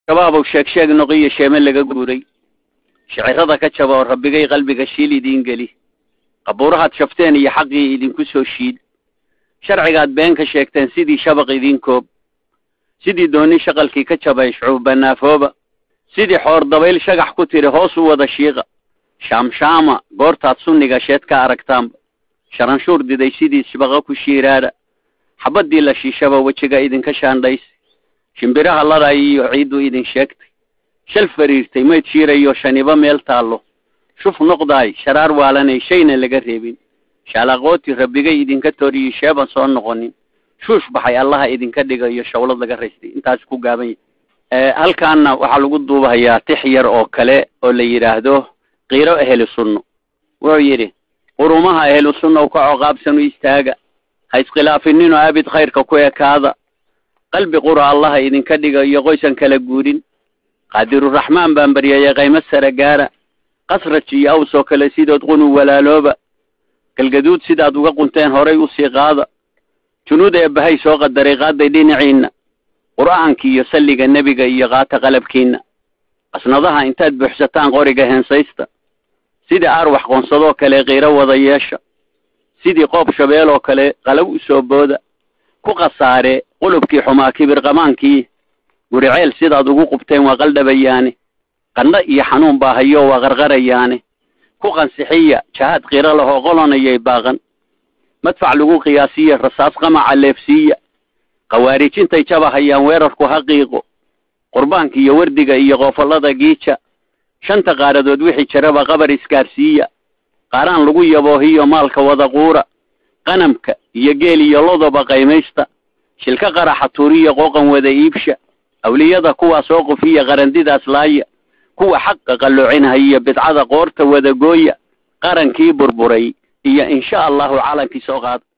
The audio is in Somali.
shabaabow sheeg sheeg noqiyo sheeme laga guuray shicirada ka jaba oo rabbigay qalbiga shiil idiin geli qabuurahaad shafteen iyo xaqii idinku soo shiid sharcigaad been ka sheegteen sidii shabaq idiin koob sidii dooni shaqalkii ka jabay shucuubanaafooba sidii xoor dabayl shagax ku tiri hoos u wada shiiqa shaamshaama goortaad sunniga sheed ka aragtaanba sharanshuur diday sidii shibaqa ku shiiraadha xabaddii la shiishaba wejiga idinka shaandhays shimbiraha ladhay iyo ciiddu idin sheegtay shal fariirtay mayd shiirayo shaniba meel taallo shuf noqdaay sharaar waalanay shayna laga reebin shaalaqooti rabbigay idinka toriyi sheeban soo noqonin shuush baxay allaha idinka dhigayo shawlad laga raystay intaas ku gaaban yahy halkaana waxaa lagu duubahayaa tix yar oo kale oo la yidhaahdo qiiro ahlu sunno wuxuu yidhi qurumaha ahlu sunna u ka coqaabsan u istaaga ha iskhilaafinino abid khayrka ku ekaada qalbi qura allaha idinka dhigayo qoysan kala guurin qaadiruraxmaan baan baryayay qaymo sare gaara qasraj iyo aws oo kale sidood qunu walaalooba galgaduud sidaad uga qunteen horay usii qaada junuud eebbahay soo qadaray qaaday dhinaciinna qur'aankii iyo salliga nebiga iyo qaata qalabkiinna qasnadaha intaad buuxsataan qoriga heensaysta sidii arwax qoonsadoo kale qiiro wada yeesha sidii qoob shabeel oo kale qalaw u soo booda ku khasaare qulubkii xumaa kibir qamaankii guriceel sidaad ugu qubteen waa qaldhabayaane qandho iyo xanuun baa hayo waa qarqarayaane ku qansixiya jahaad qiro lahoo qolonayay baaqan madfac lagu qiyaasiya rasaas qamaca leefsiiya khawaarijintay jaba hayaan weerarku haqiiqo qurbaanka iyo wardiga iyo qoofallada giija shanta qaaradood wixii jiraba qabar isgaarsiiya qaaraan lagu yaboohiyo maalka wada quura qanamka iyo geel iyo lodoba qaymaysta shilka qaraxa tuuriya qooqan wada iibsha awliyada kuwaas oo qofiya qarandidaas laaya kuwa xaqa qalloocinhaya bidcada qoorta wada gooya qarankii burburay iyo insha allahu calankii soo qaada